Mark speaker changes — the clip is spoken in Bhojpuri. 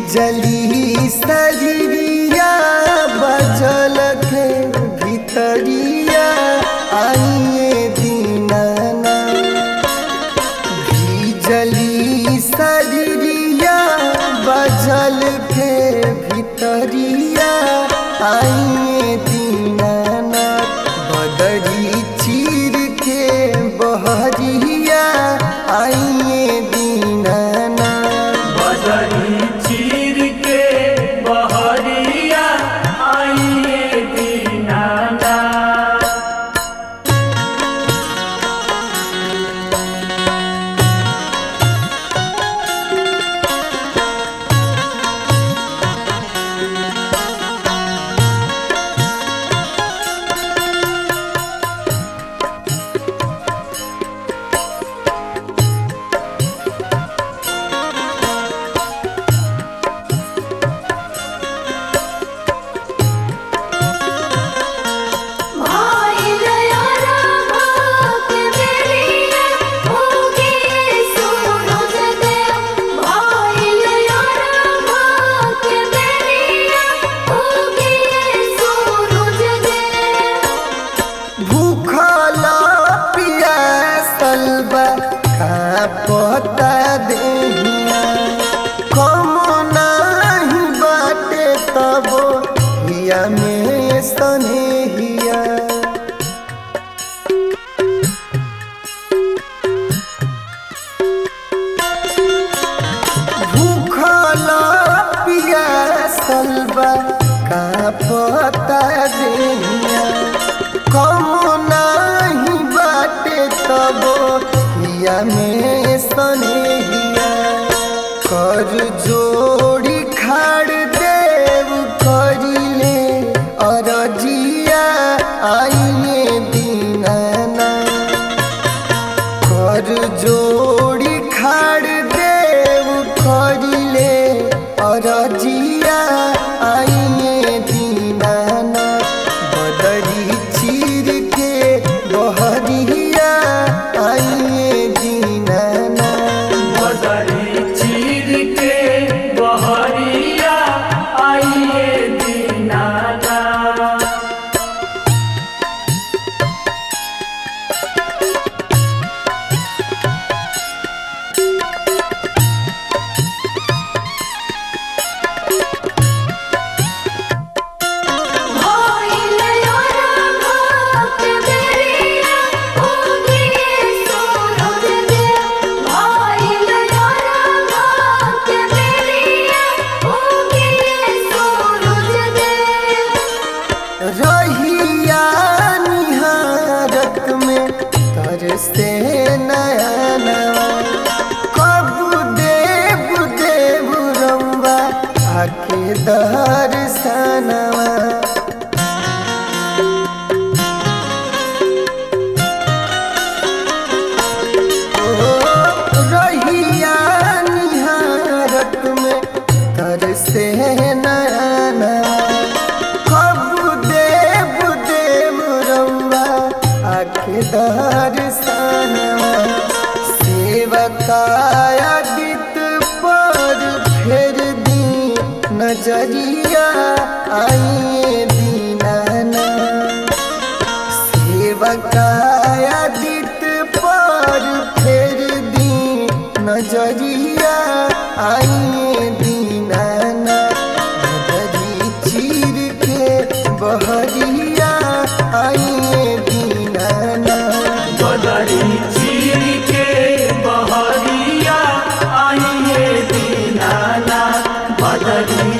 Speaker 1: जली सजरिया बजल के भितरिया आइए दीनाना जली सजरिया बजल के भितरिया आइए दीनाना बदरी चीर के बहरिया आइए दीनाना
Speaker 2: बदरी चीर के बहरिया आइए दीनाना
Speaker 3: भाई दया रामक बेरिया होगे सूरज देव भाई दया रामक बेरिया होगे सूरज देव
Speaker 1: भूखला पियासल बा कापता देहिया कम नाही बाटे तबो हिया में सनेहिया भूखला पियासल बा कापता देहिया कम नाही बाटे तबो हिया में सनेहिया कर जोड़ी खाड़ देव करिले अरजिया आइए दीनाना कर जोड़ी खाड़ देव करिले अरजिया आइए दीनाना बदरी चीर के बहरिया आइए दीनाना
Speaker 2: बदरी चीर के बहरिया आइए दीनाना
Speaker 3: भाई दया रामक बेरिया होगे सूरज देव भाई दया रामक बेरिया होगे सूरज देव
Speaker 1: रहिया निहारत में तरसे नया नवा कब देव देव रंबा आके दर्शनवा ओ रहिया निहारत में तरसे नया नवा कब देव देव रउआ आके दर्शनवा सेवकाया दित पर फेर दी नजरिया आइए दीनाना सेवकाया दित पर फेर दी नजरिया आइए दीनाना बदरी चीर के बहरिया आइए दीनाना
Speaker 2: बदरी चीर के बहरिया आइए दीनाना बदरी